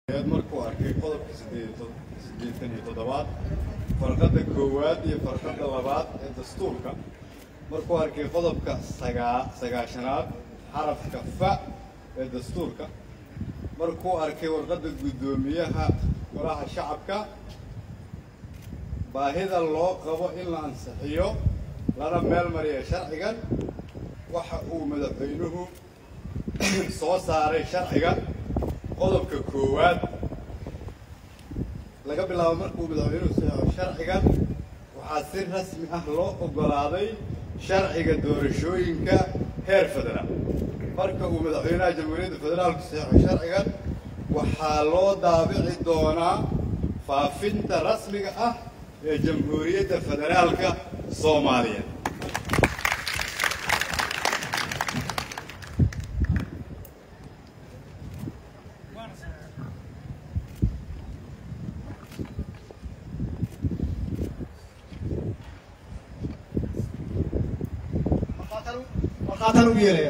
markuu arkay qodobka sideetan iyo toddobaad farqadda koowaad iyo farqadda labaad ee dastuurka markuu arkay qodobka sagaa sagaashanaad xarafka fa ee dastuurka markuu arkay warqadda guddoomiyaha golaha shacabka baahida loo qabo in la ansixiyo lana meel mariya sharcigan waxa uu madaxweynuhu soo saaray sharcigan qodobka koowaad laga bilaabo markuu madaxweynuhu saxo sharcigan waxaa si rasmi ah loo oggolaaday sharciga doorashooyinka heer federaal marka uu madaxweynaha jamhuuriyadda federaalku saxo sharcigan waxaa loo daabici doonaa faafinta rasmiga ah ee jamhuuriyadda federaalka soomaaliya markhaataan ugu yeelaya